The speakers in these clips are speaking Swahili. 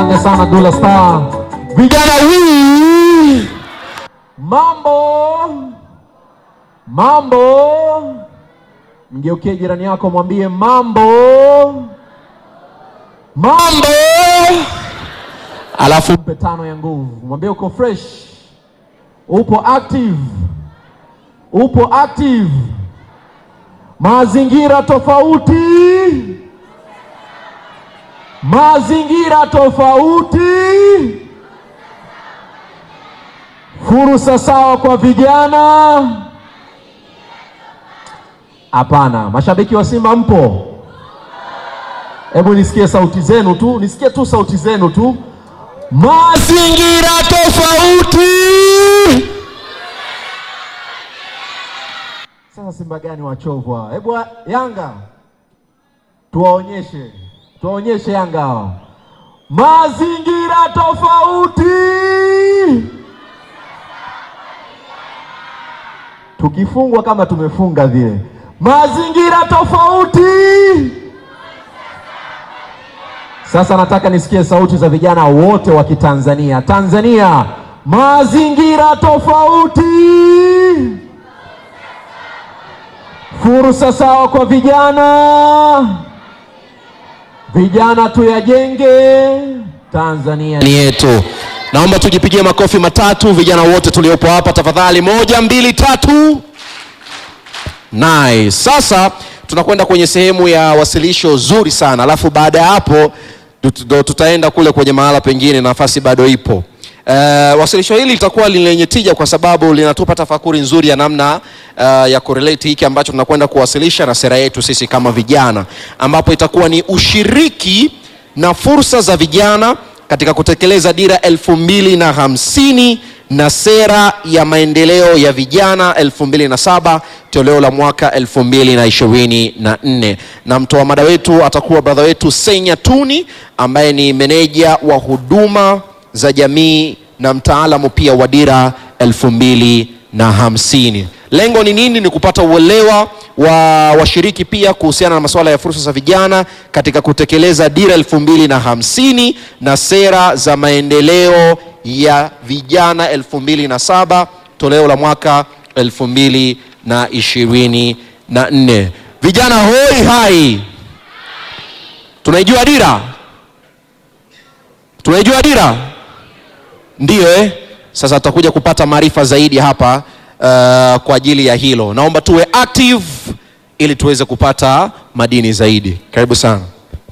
Asante sana Dula Star. Vijana wii, mambo mambo, mgeukie jirani yako mwambie mambo mambo, alafu mpe tano ya nguvu, mwambie uko fresh, upo active, upo active, mazingira tofauti mazingira tofauti, fursa sawa kwa vijana. Hapana, mashabiki wa Simba mpo? Hebu nisikie sauti zenu tu, nisikie tu sauti zenu tu. Mazingira tofauti. Sasa Simba gani wachovu hawa? Hebu wa- Yanga tuwaonyeshe tuwaonyeshe Yanga hawa mazingira tofauti. Tukifungwa kama tumefunga vile, mazingira tofauti. Sasa nataka nisikie sauti za vijana wote wa Kitanzania. Tanzania, mazingira tofauti, fursa sawa kwa vijana. Vijana tuyajenge Tanzania ni yetu. Naomba tujipigie makofi matatu vijana wote tuliopo hapa tafadhali. Moja, mbili, tatu. Nice. Sasa tunakwenda kwenye sehemu ya wasilisho zuri sana, alafu baada ya hapo tut- ndo tutaenda kule kwenye mahala pengine, nafasi bado ipo. Uh, wasilisho hili litakuwa ni lenye tija kwa sababu linatupa tafakuri nzuri ya namna uh, ya correlate hiki ambacho tunakwenda kuwasilisha na sera yetu sisi kama vijana, ambapo itakuwa ni ushiriki na fursa za vijana katika kutekeleza dira elfu mbili na hamsini na sera ya maendeleo ya vijana 2007 toleo la mwaka 2024 na mtoa mada wetu atakuwa brother wetu Senya Tuni ambaye ni meneja wa huduma za jamii na mtaalamu pia wa dira 2050 lengo ni nini ni kupata uelewa wa washiriki pia kuhusiana na masuala ya fursa za vijana katika kutekeleza dira 2050 na sera za maendeleo ya vijana 2007 toleo la mwaka 2024 vijana hoi hai tunaijua dira tunaijua dira ndiyo eh? sasa tutakuja kupata maarifa zaidi hapa uh, kwa ajili ya hilo naomba tuwe active ili tuweze kupata madini zaidi karibu sana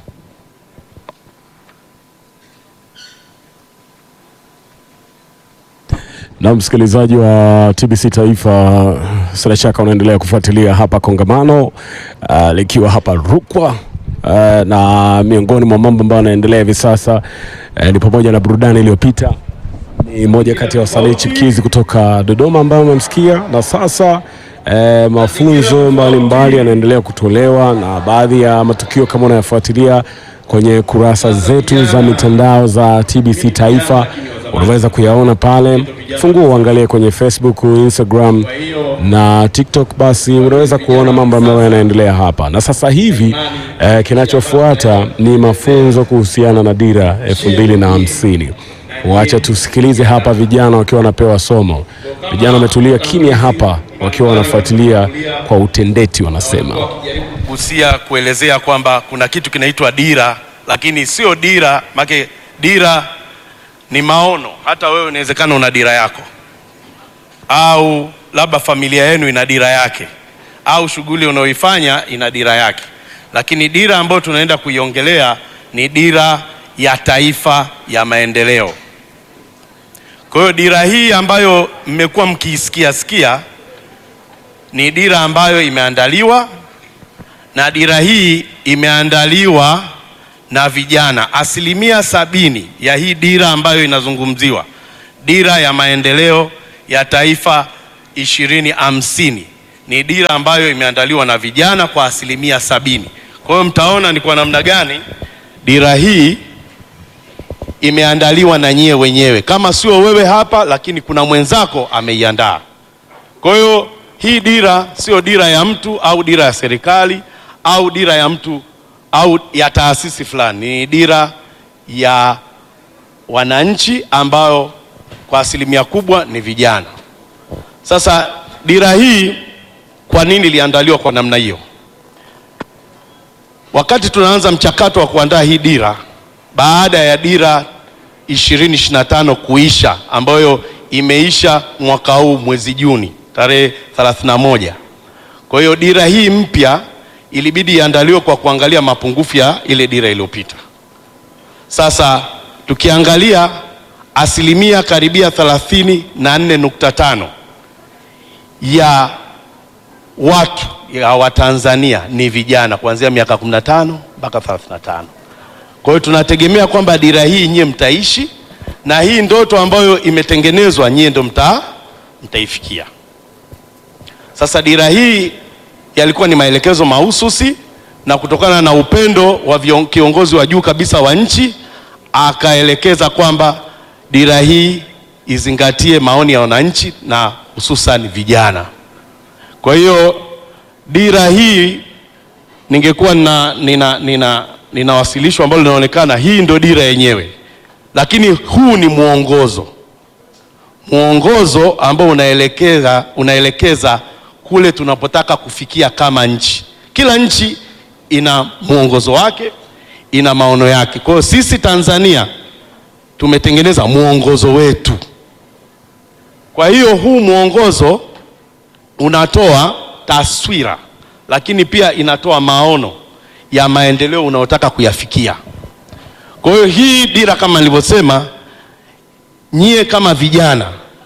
Na msikilizaji wa TBC Taifa, sina shaka unaendelea kufuatilia hapa kongamano uh, likiwa hapa Rukwa uh, na miongoni mwa mambo ambayo yanaendelea hivi sasa uh, ni pamoja na burudani iliyopita ni moja kati ya wasanii chipukizi kutoka Dodoma ambayo umemsikia, na sasa eh, mafunzo mbalimbali yanaendelea kutolewa na baadhi ya matukio kama unayofuatilia kwenye kurasa zetu za mitandao za TBC Taifa unaweza kuyaona pale. Fungua uangalie kwenye Facebook, Instagram na TikTok, basi unaweza kuona mambo ambayo yanaendelea hapa. Na sasa hivi eh, kinachofuata ni mafunzo kuhusiana na dira elfu mbili na hamsini. Wacha tusikilize hapa vijana wakiwa wanapewa somo. Vijana wametulia kimya hapa wakiwa wanafuatilia kwa utendeti, wanasema gusia kuelezea kwamba kuna kitu kinaitwa dira, lakini sio dira make dira ni maono. Hata wewe inawezekana una dira yako, au labda familia yenu ina dira yake, au shughuli unayoifanya ina dira yake, lakini dira ambayo tunaenda kuiongelea ni dira ya taifa ya maendeleo. Kwa hiyo dira hii ambayo mmekuwa mkiisikia sikia ni dira ambayo imeandaliwa na dira hii imeandaliwa na vijana. Asilimia sabini ya hii dira ambayo inazungumziwa, dira ya maendeleo ya taifa ishirini hamsini, ni dira ambayo imeandaliwa na vijana kwa asilimia sabini. Kwa hiyo mtaona ni kwa namna gani dira hii imeandaliwa na nyie wenyewe, kama sio wewe hapa, lakini kuna mwenzako ameiandaa. Kwa hiyo hii dira sio dira ya mtu au dira ya serikali au dira ya mtu au ya taasisi fulani, ni dira ya wananchi ambao kwa asilimia kubwa ni vijana. Sasa dira hii kwa nini iliandaliwa kwa namna hiyo? Wakati tunaanza mchakato wa kuandaa hii dira baada ya dira 2025 kuisha ambayo imeisha mwaka huu mwezi Juni tarehe 31. Kwa hiyo dira hii mpya ilibidi iandaliwe kwa kuangalia mapungufu ya ile dira iliyopita. Sasa tukiangalia asilimia karibia 34.5 ya watu ya Watanzania ni vijana kuanzia miaka 15 mpaka 35. Kwa hiyo tunategemea kwamba dira hii nyie mtaishi na hii ndoto ambayo imetengenezwa nyie ndo mta mtaifikia. Sasa dira hii yalikuwa ni maelekezo mahususi na kutokana na upendo wa vion- kiongozi wa juu kabisa wa nchi akaelekeza kwamba dira hii izingatie maoni ya wananchi na hususan vijana. Kwa hiyo dira hii ningekuwa nina, nina, nina, nina wasilisho ambalo linaonekana hii ndio dira yenyewe, lakini huu ni mwongozo, mwongozo ambao unaelekeza, unaelekeza kule tunapotaka kufikia kama nchi. Kila nchi ina mwongozo wake, ina maono yake. Kwa hiyo sisi Tanzania tumetengeneza mwongozo wetu. Kwa hiyo huu mwongozo unatoa taswira, lakini pia inatoa maono ya maendeleo unayotaka kuyafikia. Kwa hiyo hii dira kama nilivyosema, nyie kama vijana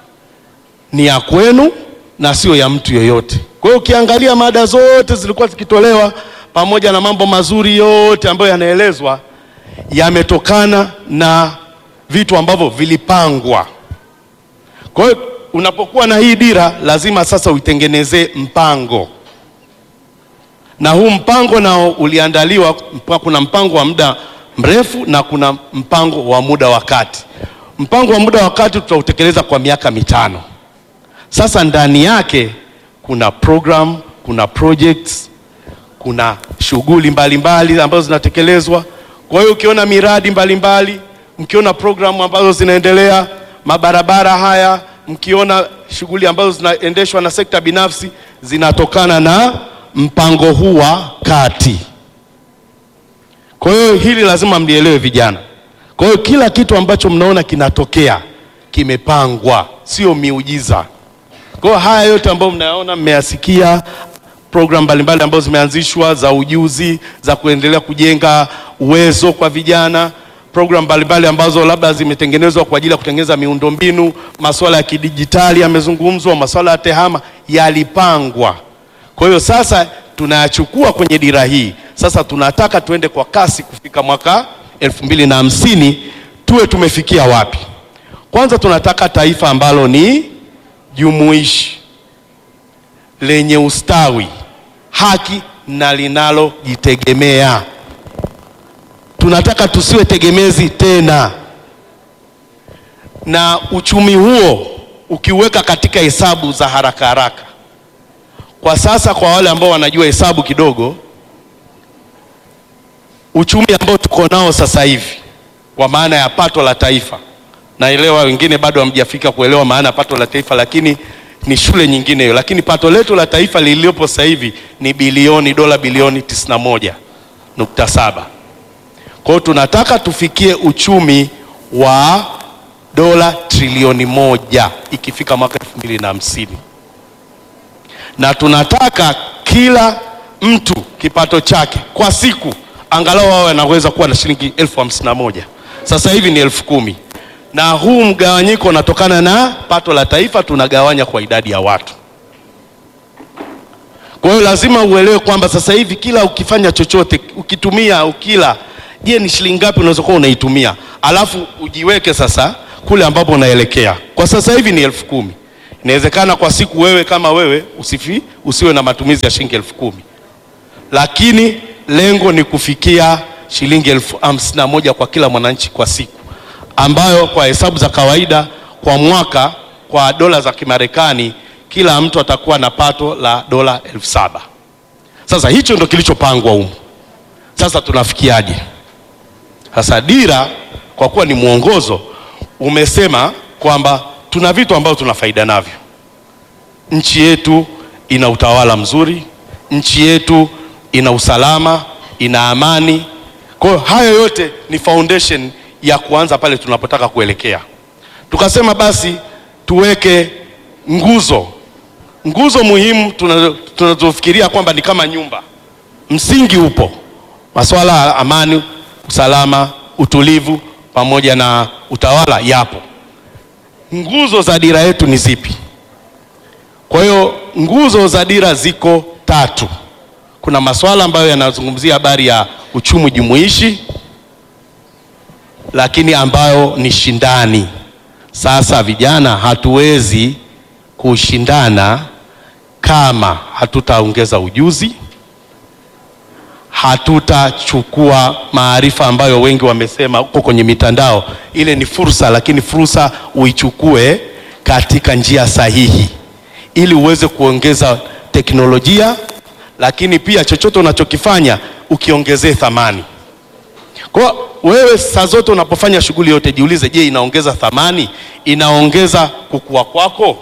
ni ya kwenu na sio ya mtu yoyote. Kwa hiyo ukiangalia mada zote zilikuwa zikitolewa pamoja na mambo mazuri yote ambayo yanaelezwa yametokana na vitu ambavyo vilipangwa. Kwa hiyo unapokuwa na hii dira lazima sasa uitengenezee mpango, na huu mpango nao uliandaliwa, mpa- kuna mpango wa muda mrefu na kuna mpango wa muda wa kati. Mpango wa muda wa kati tutautekeleza kwa miaka mitano. Sasa ndani yake kuna program, kuna projects, kuna shughuli mbalimbali ambazo zinatekelezwa. Kwa hiyo ukiona miradi mbalimbali, mkiona programu ambazo zinaendelea, mabarabara haya, mkiona shughuli ambazo zinaendeshwa na sekta binafsi, zinatokana na mpango huu wa kati. Kwa hiyo hili lazima mlielewe vijana. Kwa hiyo kila kitu ambacho mnaona kinatokea kimepangwa, sio miujiza. Kwa hiyo haya yote ambayo mnayaona mmeyasikia, program mbalimbali ambazo zimeanzishwa za ujuzi, za kuendelea kujenga uwezo kwa vijana, program mbalimbali ambazo labda zimetengenezwa kwa ajili ya kutengeneza miundombinu, masuala ya kidijitali yamezungumzwa, masuala ya tehama yalipangwa. Kwa hiyo sasa tunayachukua kwenye dira hii. Sasa tunataka tuende kwa kasi kufika mwaka elfu mbili na hamsini tuwe tumefikia wapi? Kwanza tunataka taifa ambalo ni jumuishi lenye ustawi, haki na linalojitegemea. Tunataka tusiwe tegemezi tena, na uchumi huo ukiuweka katika hesabu za haraka haraka, kwa sasa, kwa wale ambao wanajua hesabu kidogo, uchumi ambao tuko nao sasa hivi kwa maana ya pato la taifa, naelewa wengine bado hamjafika kuelewa maana ya pato la taifa, lakini ni shule nyingine hiyo, lakini pato letu la taifa lililopo sasa hivi ni bilioni dola bilioni 91.7. Kwa hiyo tunataka tufikie uchumi wa dola trilioni moja ikifika mwaka 2050 na tunataka kila mtu kipato chake kwa siku angalau awe anaweza kuwa na shilingi elfu hamsini na moja. Sasa hivi ni elfu kumi na huu mgawanyiko unatokana na pato la taifa tunagawanya kwa idadi ya watu. Kwa hiyo lazima uelewe kwamba sasa hivi kila ukifanya chochote, ukitumia, ukila, je, ni shilingi ngapi unaweza kuwa unaitumia, alafu ujiweke sasa kule ambapo unaelekea. Kwa sasa hivi ni elfu kumi. Inawezekana kwa siku wewe kama wewe usifi, usiwe na matumizi ya shilingi elfu kumi, lakini lengo ni kufikia shilingi elfu hamsini na moja kwa kila mwananchi kwa siku, ambayo kwa hesabu za kawaida kwa mwaka kwa dola za Kimarekani kila mtu atakuwa na pato la dola elfu saba. Sasa hicho ndo kilichopangwa humu. Sasa tunafikiaje? Sasa dira kwa kuwa ni mwongozo, umesema kwamba tuna vitu ambavyo tuna faida navyo. Nchi yetu ina utawala mzuri, nchi yetu ina usalama, ina amani. Kwa hiyo hayo yote ni foundation ya kuanza pale tunapotaka kuelekea. Tukasema basi tuweke nguzo, nguzo muhimu tuna- tunazofikiria kwamba ni kama nyumba. Msingi upo, masuala ya amani, usalama, utulivu pamoja na utawala yapo. Nguzo za dira yetu ni zipi? Kwa hiyo nguzo za dira ziko tatu. Kuna masuala ambayo yanazungumzia habari ya uchumi jumuishi, lakini ambayo ni shindani. Sasa vijana, hatuwezi kushindana kama hatutaongeza ujuzi, hatutachukua maarifa ambayo wengi wamesema huko kwenye mitandao. Ile ni fursa, lakini fursa uichukue katika njia sahihi, ili uweze kuongeza teknolojia, lakini pia chochote unachokifanya ukiongezee thamani. Kwa wewe saa zote unapofanya shughuli yote jiulize, je, inaongeza thamani? Inaongeza kukua kwako?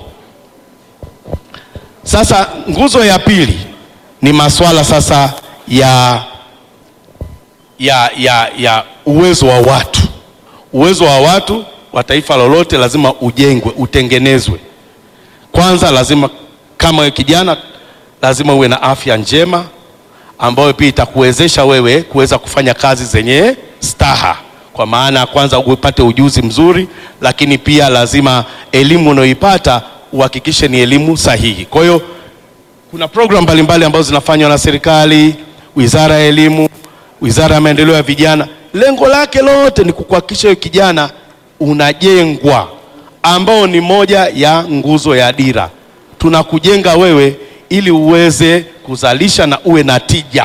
Sasa nguzo ya pili ni masuala sasa ya, ya, ya, ya uwezo wa watu. Uwezo wa watu wa taifa lolote lazima ujengwe, utengenezwe. Kwanza lazima kama wewe kijana, lazima uwe na afya njema ambayo pia itakuwezesha wewe kuweza kufanya kazi zenye staha, kwa maana ya kwanza upate ujuzi mzuri, lakini pia lazima elimu unayoipata uhakikishe ni elimu sahihi. Kwa hiyo kuna program mbalimbali ambazo zinafanywa na serikali, wizara ya elimu, wizara ya maendeleo ya vijana. Lengo lake lote ni kukuhakikisha wewe kijana unajengwa, ambao ni moja ya nguzo ya dira. Tunakujenga wewe ili uweze kuzalisha na uwe na tija,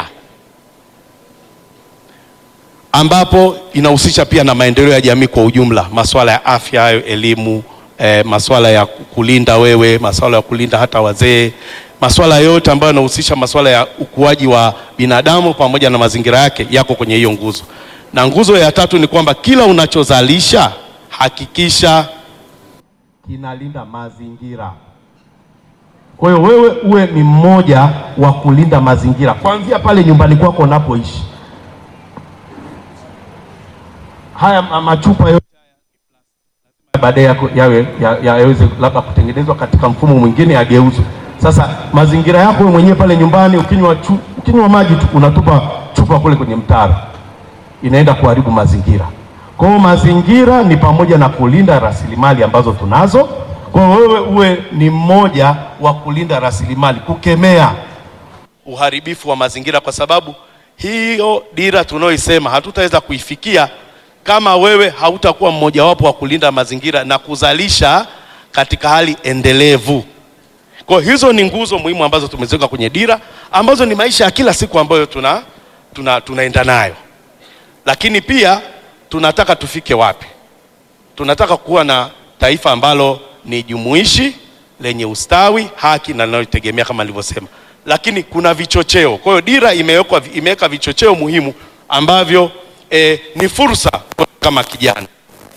ambapo inahusisha pia na maendeleo ya jamii kwa ujumla, masuala ya afya hayo, elimu eh, masuala ya kulinda wewe, masuala ya kulinda hata wazee, masuala yote ambayo yanahusisha masuala ya ukuaji wa binadamu pamoja na mazingira yake yako kwenye hiyo nguzo. Na nguzo ya tatu ni kwamba kila unachozalisha hakikisha kinalinda mazingira. Kwa hiyo wewe uwe ni mmoja wa kulinda mazingira kuanzia pale nyumbani kwako unapoishi. Haya ma- machupa yote baadaye yako- yawe ya- ya- yaweze labda kutengenezwa katika mfumo mwingine yageuzwe. Sasa mazingira yako wewe mwenyewe pale nyumbani, ukinywa chu, ukinywa maji tu unatupa chupa kule kwenye mtaro, inaenda kuharibu mazingira. Kwa hiyo mazingira ni pamoja na kulinda rasilimali ambazo tunazo. Kwa hiyo wewe uwe ni mmoja wa kulinda rasilimali, kukemea uharibifu wa mazingira, kwa sababu hiyo dira tunayoisema hatutaweza kuifikia kama wewe hautakuwa mmojawapo wa kulinda mazingira na kuzalisha katika hali endelevu. Kwa hiyo hizo ni nguzo muhimu ambazo tumeziweka kwenye dira, ambazo ni maisha ya kila siku ambayo tuna, tuna, tunaenda nayo, lakini pia tunataka tufike wapi? Tunataka kuwa na taifa ambalo ni jumuishi lenye ustawi, haki na linalotegemea kama nilivyosema, lakini kuna vichocheo. Kwa hiyo dira imewekwa imeweka vichocheo muhimu ambavyo eh, ni fursa kama kijana.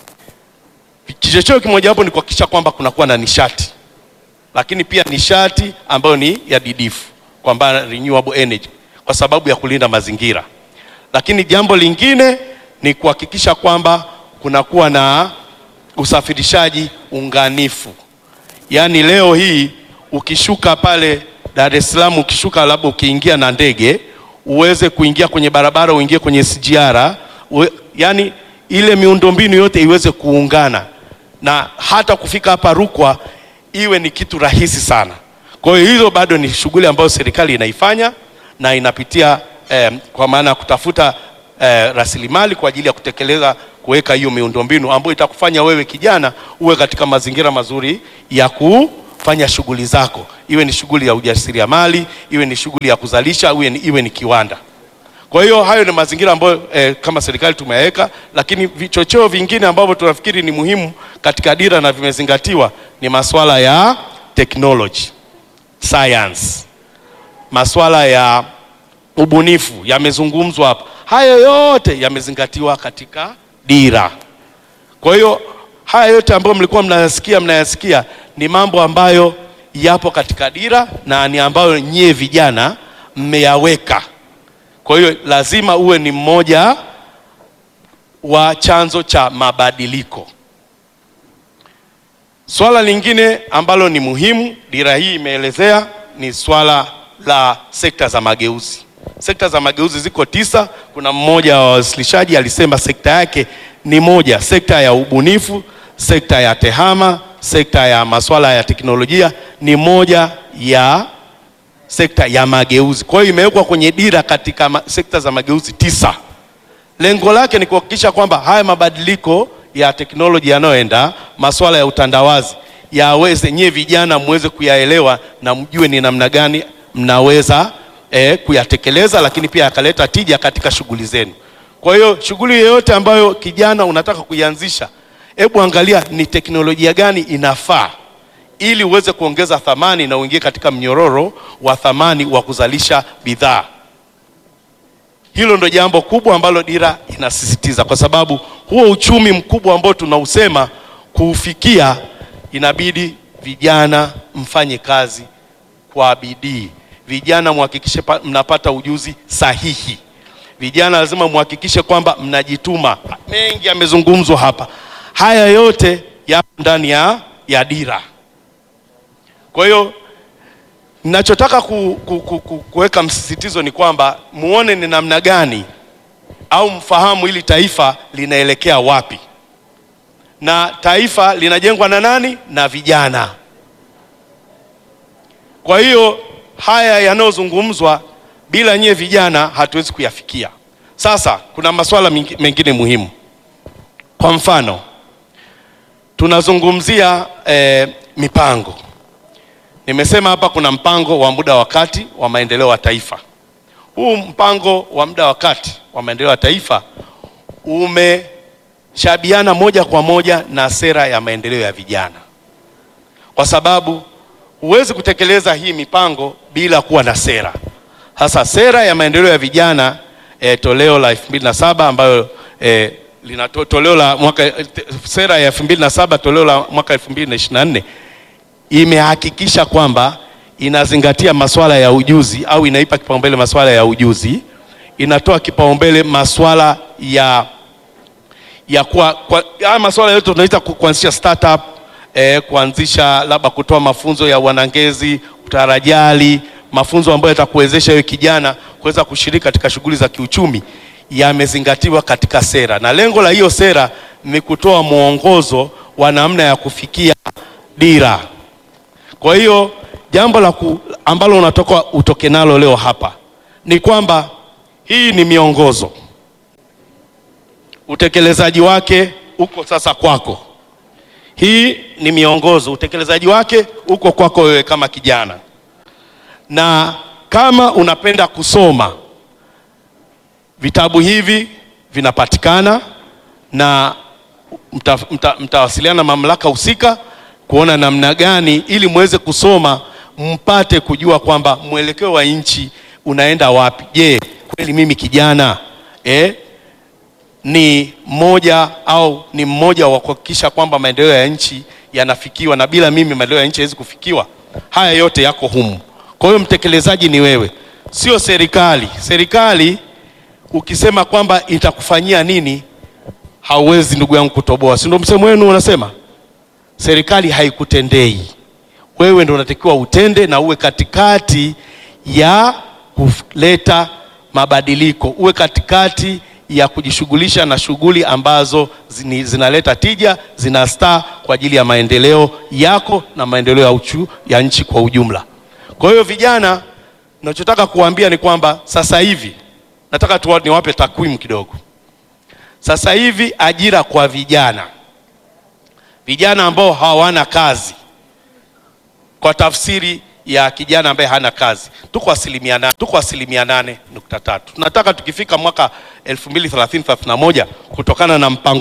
Kichocheo kimojawapo ni kuhakikisha kwamba kunakuwa na nishati, lakini pia nishati ambayo ni ya didifu, kwamba renewable energy, kwa sababu ya kulinda mazingira. Lakini jambo lingine ni kuhakikisha kwamba kunakuwa na usafirishaji unganifu. Yaani leo hii ukishuka pale Dar es Salaam, ukishuka labda ukiingia na ndege uweze kuingia kwenye barabara, uingie kwenye SGR, uwe, yani ile miundombinu yote iweze kuungana na hata kufika hapa Rukwa iwe ni kitu rahisi sana. Kwa hiyo hizo bado ni shughuli ambayo serikali inaifanya na inapitia eh, kwa maana ya kutafuta eh, rasilimali kwa ajili ya kutekeleza kuweka hiyo miundombinu ambayo itakufanya wewe kijana uwe katika mazingira mazuri ya kufanya shughuli zako, iwe ni shughuli ya ujasiriamali, iwe ni shughuli ya kuzalisha, iwe ni, iwe ni kiwanda. Kwa hiyo hayo ni mazingira ambayo eh, kama serikali tumeyaweka, lakini vichocheo vingine ambavyo tunafikiri ni muhimu katika dira na vimezingatiwa ni masuala ya technology, science, masuala ya ubunifu yamezungumzwa hapa. Hayo yote yamezingatiwa katika dira. Kwa hiyo haya yote ambayo mlikuwa mnayasikia mnayasikia ni mambo ambayo yapo katika dira na ni ambayo nyie vijana mmeyaweka. Kwa hiyo lazima uwe ni mmoja wa chanzo cha mabadiliko. Swala lingine ambalo ni muhimu, dira hii imeelezea ni swala la sekta za mageuzi. Sekta za mageuzi ziko tisa. Kuna mmoja wa wawasilishaji alisema sekta yake ni moja, sekta ya ubunifu, sekta ya tehama, sekta ya masuala ya teknolojia ni moja ya sekta ya mageuzi. Kwa hiyo imewekwa kwenye dira katika ma sekta za mageuzi tisa. Lengo lake ni kuhakikisha kwamba haya mabadiliko ya teknolojia yanayoenda, masuala ya utandawazi yaweze, nyie vijana muweze kuyaelewa na mjue ni namna gani mnaweza eh, kuyatekeleza, lakini pia yakaleta tija katika shughuli zenu. Kwa hiyo shughuli yoyote ambayo kijana unataka kuianzisha, hebu angalia ni teknolojia gani inafaa ili uweze kuongeza thamani na uingie katika mnyororo wa thamani wa kuzalisha bidhaa. Hilo ndo jambo kubwa ambalo dira inasisitiza, kwa sababu huo uchumi mkubwa ambao tunausema kuufikia, inabidi vijana mfanye kazi kwa bidii. Vijana muhakikishe pa- mnapata ujuzi sahihi. Vijana lazima muhakikishe kwamba mnajituma. Mengi yamezungumzwa hapa, haya yote yapo ndani ya, ya dira. Kwa hiyo ninachotaka ku, ku, ku, ku, kuweka msisitizo ni kwamba muone ni namna gani au mfahamu hili taifa linaelekea wapi, na taifa linajengwa na nani? Na vijana. Kwa hiyo haya yanayozungumzwa bila nyie vijana hatuwezi kuyafikia. Sasa kuna masuala mingi- mengine muhimu. Kwa mfano tunazungumzia eh, mipango Nimesema hapa kuna mpango wa muda wa kati wa maendeleo wa taifa. Huu mpango wa muda wa kati wa maendeleo ya taifa umeshabiana moja kwa moja na sera ya maendeleo ya vijana, kwa sababu huwezi kutekeleza hii mipango bila kuwa na sera. Hasa sera ya maendeleo ya vijana eh, toleo la 2007 ambayo eh, lina to- toleo la mwaka eh, te- sera ya 2007 toleo la mwaka 2024 imehakikisha kwamba inazingatia masuala ya ujuzi au inaipa kipaumbele masuala ya ujuzi, inatoa kipaumbele masuala ya ya kwa, kwa haya masuala yote tunaita ku- kuanzisha startup eh, kuanzisha labda kutoa mafunzo ya wanangezi, utarajali, mafunzo ambayo yatakuwezesha wewe kijana kuweza kushiriki katika shughuli za kiuchumi yamezingatiwa katika sera, na lengo la hiyo sera ni kutoa mwongozo wa namna ya kufikia dira. Kwa hiyo jambo la ku, ambalo unatoka utoke nalo leo hapa ni kwamba hii ni miongozo, utekelezaji wake uko sasa kwako. Hii ni miongozo, utekelezaji wake uko kwako wewe kama kijana, na kama unapenda kusoma vitabu hivi vinapatikana na mta, mta, mtawasiliana na mamlaka husika kuona namna gani ili muweze kusoma mpate kujua kwamba mwelekeo wa nchi unaenda wapi. Je, kweli mimi kijana eh, ni mmoja au ni mmoja wa kuhakikisha kwamba maendeleo ya nchi yanafikiwa, na bila mimi maendeleo ya nchi haiwezi kufikiwa. Haya yote yako humu. Kwa hiyo mtekelezaji ni wewe, sio serikali. Serikali ukisema kwamba itakufanyia nini, hauwezi ndugu yangu kutoboa, si ndio msemo wenu unasema? Serikali haikutendei wewe, ndio unatakiwa utende na uwe katikati ya kuleta mabadiliko, uwe katikati ya kujishughulisha na shughuli ambazo zini, zinaleta tija, zinastaa kwa ajili ya maendeleo yako na maendeleo ya, uchu, ya nchi kwa ujumla. Kwa hiyo vijana, nachotaka kuwaambia ni kwamba sasa hivi nataka tu niwape takwimu kidogo. Sasa hivi ajira kwa vijana vijana ambao hawana kazi, kwa tafsiri ya kijana ambaye hana kazi, tuko asilimia nane, tuko asilimia nane nukta tatu. Tunataka tukifika mwaka 2030 31 kutokana na mpango